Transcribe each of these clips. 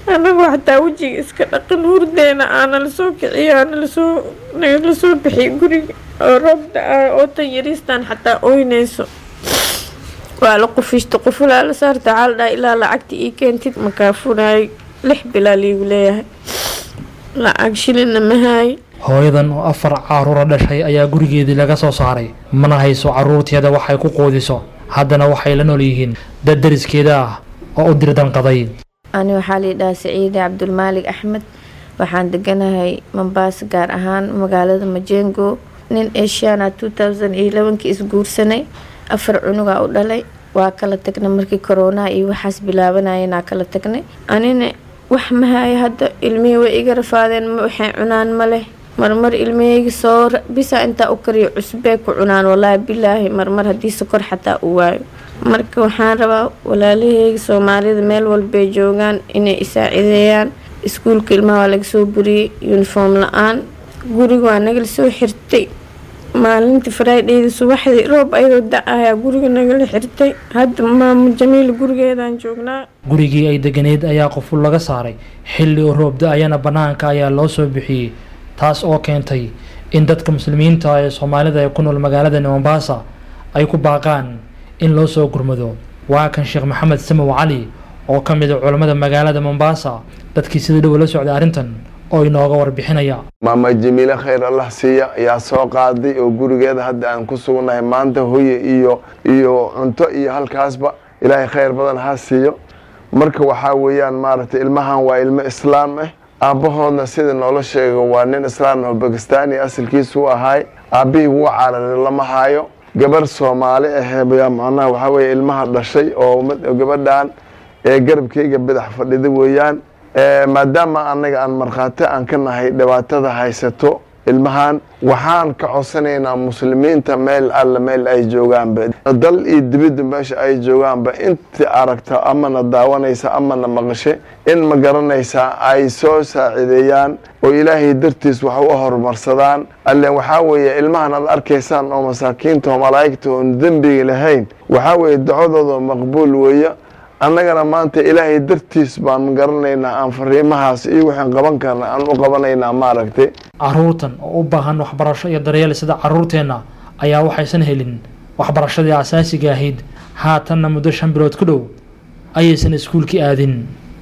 anagu xataa wejiga iska dhaqin hurdeena aana lasoo kiciyo aana lasoo nagala soo bixiy guriga oo roob da-a oo tan yariistaan xataa ooynayso waa la qufishta qufulaa la saarta waxaa la dhaha ilaa lacagta ii keentid makaafunaay lix bilaa liigu leeyahay lacag shilinna mahaay hooyadan oo afar caruura dhashay ayaa gurigeedii laga soo saaray mana hayso caruurteeda waxay ku quudiso haddana waxay la nool yihiin dad dariskeeda ah oo u dirdanqaday ani waxaa liidhahaa saciide cabdulmaalig axmed waxaan deganahay mambaasa gaar ahaan magaalada majengo nin asiana two thousand iyo labankii isguursanay afar cunugaa u dhalay waa kala tagnay markii koronaha iyo waxaas bilaabanayeenaa kala tagnay anina wax mahaya hadda ilmihii way iga rafaadeen ma waxay cunaan ma leh marmar ilmihayga soo bisa intaa u kariyo cusbee ku cunaan walaahi bilaahi marmar haddii sokor xataa u waayo marka waxaan rabaa walaalahayga soomaalida meel walbay joogaan inay isaacideeyaan iskuulka ilmaha waa laga soo buriyey uniform la-aan guriga waa nagala soo xirtay maalintii friday subaxdii roob ayadoo da-ayaa guriga nagala xirtay hadda maamo jamiil gurigeedaan joognaa gurigii ay deganeed ayaa qoful laga saaray xilli oo roob da-ayana bannaanka ayaa loo soo bixiyey taas oo keentay in dadka muslimiinta ee soomaalida ee ku nool magaalada mombasa ay ku baaqaan in loo soo gurmado waa kan sheekh maxamed samow cali oo ka mid a culammada magaalada mombasa dadkii sida dhow la socday arrintan oo inooga warbixinaya maama jamiile khayr allah siiya ayaa soo qaaday oo gurigeeda hadda aan ku sugnahay maanta hoye iyo iyo cunto iyo halkaasba ilaahay khayr badan ha siiyo marka waxaa weeyaan maaragtay ilmahan waa ilmo islaam ah aabbahoodna sida noola sheega waa nin islaam oo bakistaani asalkiisu u ahaay aabbihii wuu cararay lama haayo gabar soomaali ahee macnaha waxaa weeye ilmaha dhashay oo gabadhan ee garabkayga bidax fadhida weeyaan maadaama annaga aan markhaati aan ka nahay dhibaatada haysato ilmahan waxaan ka codsanaynaa muslimiinta meel alle meel ay joogaanba dal iyo dibidda meesha ay joogaanba intii aragta amana daawanaysa amana maqashe in ma garanaysaa ay soo saacideeyaan oo ilaahay dartiis wax u horumarsadaan alle waxaa weeye ilmahan aad arkaysaan oo masaakiinta oo malaa'igta oon dembiga lahayn waxaa weeye dacwadooda maqbuul weeye annagana maanta ilaahay dartiis baan garanaynaa aan fariimahaas iyo waxaan qaban karna aan u qabanaynaa maaragtay caruurtan oo u baahan waxbarasho iyo daryeel sida caruurteenna ayaa waxaysan helin waxbarashadii asaasiga ahayd haatanna muddo shan bilood ku dhow ayaysan iskuulkii aadin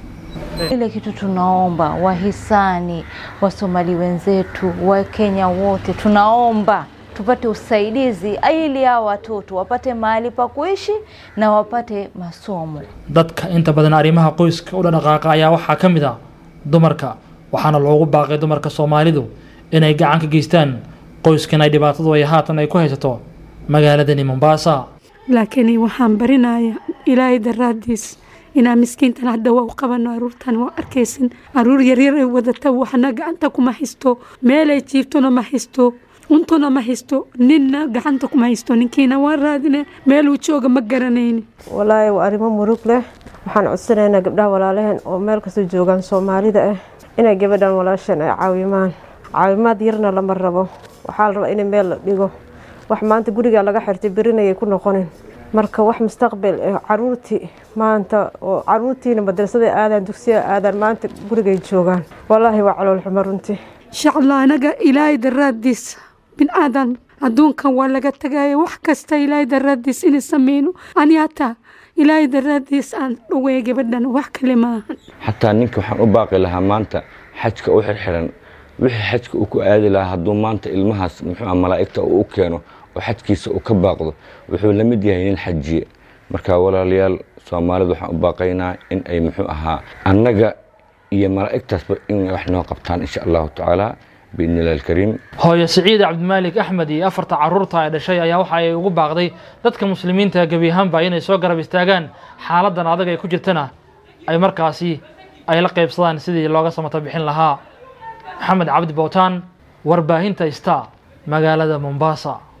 Ile kitu tunaomba wahisani, wasomali wenzetu, wakenya wote, tunaomba tupate usaidizi ili hao watoto wapate mahali pa kuishi na wapate masomo. dadka inta badan arrimaha qoyska u dhaqaaqa ayaa waxaa ka mid a dumarka waxaana loogu baaqay dumarka soomaalidu inay gacan ka geystaan qoyskan ay dhibaatadu ay haatan ay ku haysato magaaladani mombasa laakiin waxaan barinayaa ilaahay daraadiis inaan miskiintan hadda waa u qabano aruurtan waa arkaysin aruur yaryar ay wadata waxna gacanta kuma haysto meelay jiiftona ma haysto cuntona ma haysto ninna gacanta kuma haysto ninkiina waa raadine meeluu jooga ma garanayni walaahi waa arrimo murug leh waxaan codsanaynaa gabdhaha walaalaheen oo meel kasta joogaan soomaalida ah inay gabadhan walaashan ay caawimaan caawimaad yarna lama rabo waxaa la rabaa in meel la dhigo wax maanta gurigaa laga xirtay berinayay ku noqonin marka wax mustaqbal eh caruurtii maanta oo caruurtiina madrasada aadaan dugsiga aadaan maanta gurigay joogaan walaahi waa calool xumo runtii shacla anaga ilaahay daraadiis bin aadan adduunkan waa laga tagaya wax kasta ilaahay daraadiis inay sameyno ani hataa ilaahay daraadiis aan dhaweey gabadhan wax kale maahan xataa ninka waxaan u baaqi lahaa maanta xajka u xirxiran wixii xajka uu ku aadi lahaa hadduu maanta ilmahaas muxuu ah malaa'igta uu u keeno oo xajkiisa uu ka baaqdo wuxuu la mid yahay nin xajiye marka walaalayaal soomaalida waxaan u baaqaynaa in ay muxuu ahaa annaga iyo malaa'igtaasba in wax noo qabtaan insha allahu tacaala biidni illahi alkariim hooyo siciid cabdimaalik axmed iyo afarta caruurta ay dhashay ayaa waxa ay ugu baaqday dadka muslimiinta gebi ahaanba inay soo garab istaagaan xaaladan adag ay ku jirtana ay markaasi ay la qaybsadaan sidii looga samato bixin lahaa maxamed cabdi bowtaan warbaahinta star magaalada mombasa